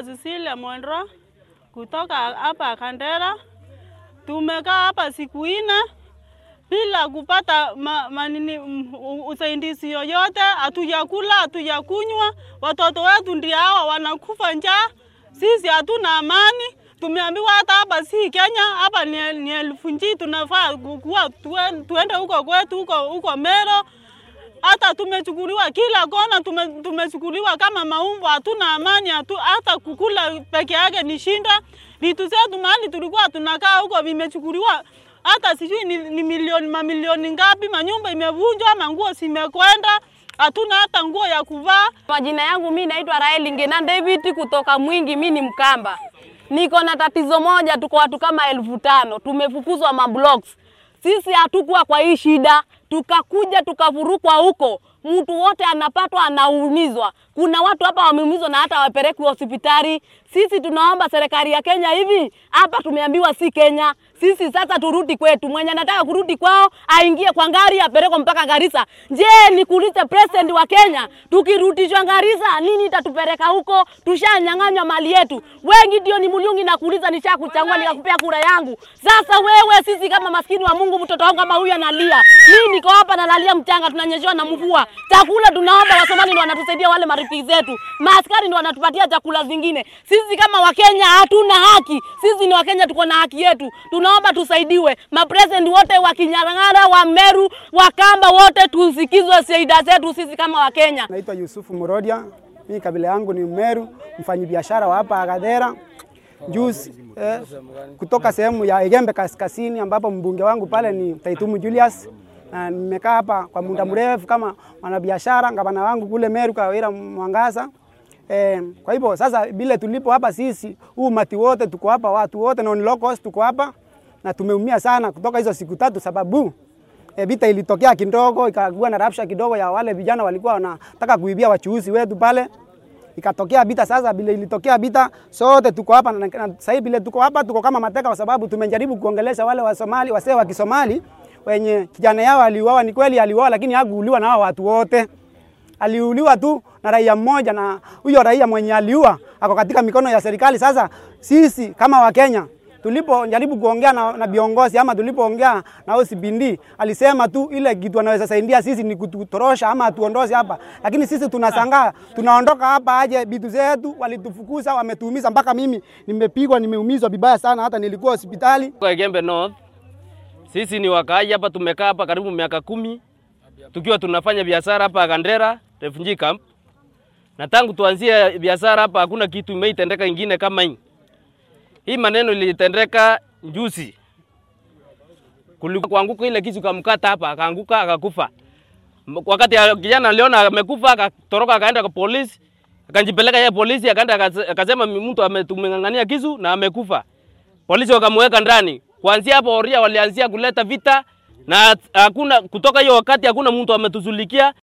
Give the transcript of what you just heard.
Cecilia Monro kutoka hapa Kandera. Tumekaa hapa siku nne bila kupata ma, manini, m- u- usaidizi yoyote. Hatujakula, hatujakunywa, watoto wetu ndio hawa wanakufa njaa. Sisi hatuna amani. Tumeambiwa hata hapa si Kenya, hapa ni, ni elfu nji tunafaa kuwa tuen- tuende huko kwetu huko huko Mero hata tumechukuliwa kila kona, tume, tumechukuliwa kama maumbo, hatuna amani hatu, hata kukula peke yake ni shinda. Vitu zetu mahali tulikuwa tunakaa huko vimechukuliwa, hata sijui ni, ni milioni mamilioni ngapi, manyumba imevunjwa, manguo zimekwenda, hatuna hata nguo ya kuvaa. Majina yangu mi naitwa Raeli Ngena David kutoka Mwingi, mi ni Mkamba. Niko na tatizo moja, tuko watu kama elfu tano tumefukuzwa mablocks. Sisi hatukuwa kwa hii shida, tukakuja tukavurukwa huko, mtu wote anapatwa anaumizwa. Kuna watu hapa wameumizwa na hata wapelekwi hospitali. Sisi tunaomba serikali ya Kenya hivi, hapa tumeambiwa si Kenya, sisi sasa turudi kwetu. Mwenye anataka kurudi kwao aingie kwa ngari apelekwe mpaka Garissa. Je, nikuulize president wa Kenya, tukirudishwa Garissa nini itatupeleka huko? Tushanyang'anywa mali yetu. Wengi ndio ni Mulungi na kuuliza, nishakuchagua nikakupea kura yangu. Sasa wewe, sisi kama maskini wa Mungu, mtoto wangu kama huyu analia, mimi niko hapa nalalia mchanga, tunanyeshewa na mvua. Chakula tunaomba, Wasomali ndio wanatusaidia, wale marafiki zetu, maaskari ndio wanatupatia chakula zingine. Sisi kama Wakenya hatuna haki. Sisi ni Wakenya, tuko na haki yetu, tunaomba tusaidiwe. Mapresident wote wa Kinyarang'ara, wa Meru, wa Kamba, wote tusikizwe shida zetu sisi kama Wakenya. Naitwa Yusufu Murodia, mimi kabila yangu ni Mmeru, mfanyabiashara wa hapa Agadera juzi eh, kutoka sehemu ya Igembe Kaskazini, ambapo mbunge wangu pale ni Taitumu Julius, na nimekaa hapa kwa muda mrefu kama mwanabiashara. Gavana wangu kule Meru Kawira Mwangaza. Eh, kwa hivyo sasa vile tulipo hapa sisi, huu umati wote tuko hapa, watu wote non locals tuko hapa na tumeumia sana kutoka hizo siku tatu, sababu e, vita ilitokea kidogo, ikakuwa na rapsha kidogo ya wale vijana walikuwa wanataka kuibia wachuuzi wetu pale, ikatokea vita. Sasa vile ilitokea vita, sote tuko hapa na, na sasa hivi vile tuko hapa tuko kama mateka, kwa sababu tumejaribu kuongelesha wale wa Somali, wasee wa Kisomali wenye kijana yao aliuawa. Ni kweli aliuawa, lakini hakuuliwa na hao watu wote aliuliwa tu na raia mmoja, na huyo raia mwenye aliua ako katika mikono ya serikali. Sasa sisi kama Wakenya tulipojaribu kuongea na, na viongozi ama tulipoongea na OCPD alisema tu ile kitu anaweza saidia sisi ni kututorosha ama atuondoshe hapa, lakini sisi tunasangaa tunaondoka hapa aje, vitu zetu walitufukuza, wametuumiza mpaka mimi nimepigwa, nimeumizwa vibaya sana, hata nilikuwa hospitali. Kwa Igembe North, sisi ni wakaaji hapa, tumekaa hapa karibu miaka kumi tukiwa tunafanya biashara hapa Kandera refugee camp, na tangu tuanzie biashara hapa hakuna kitu imeitendeka ingine kama hii. Hii maneno ilitendeka juzi, kulikuwa kuanguka ile kisu kamkata hapa, akaanguka akakufa. M- Wakati ya- kijana aliona amekufa, akatoroka akaenda kwa polisi, akajipeleka yeye polisi, akaenda akase- akasema mtu ametumeng'ang'ania kisu na amekufa. Polisi wakamweka ndani. Kuanzia hapo Oria walianzia kuleta vita na hakuna kutoka hiyo wakati hakuna mtu ametuzulikia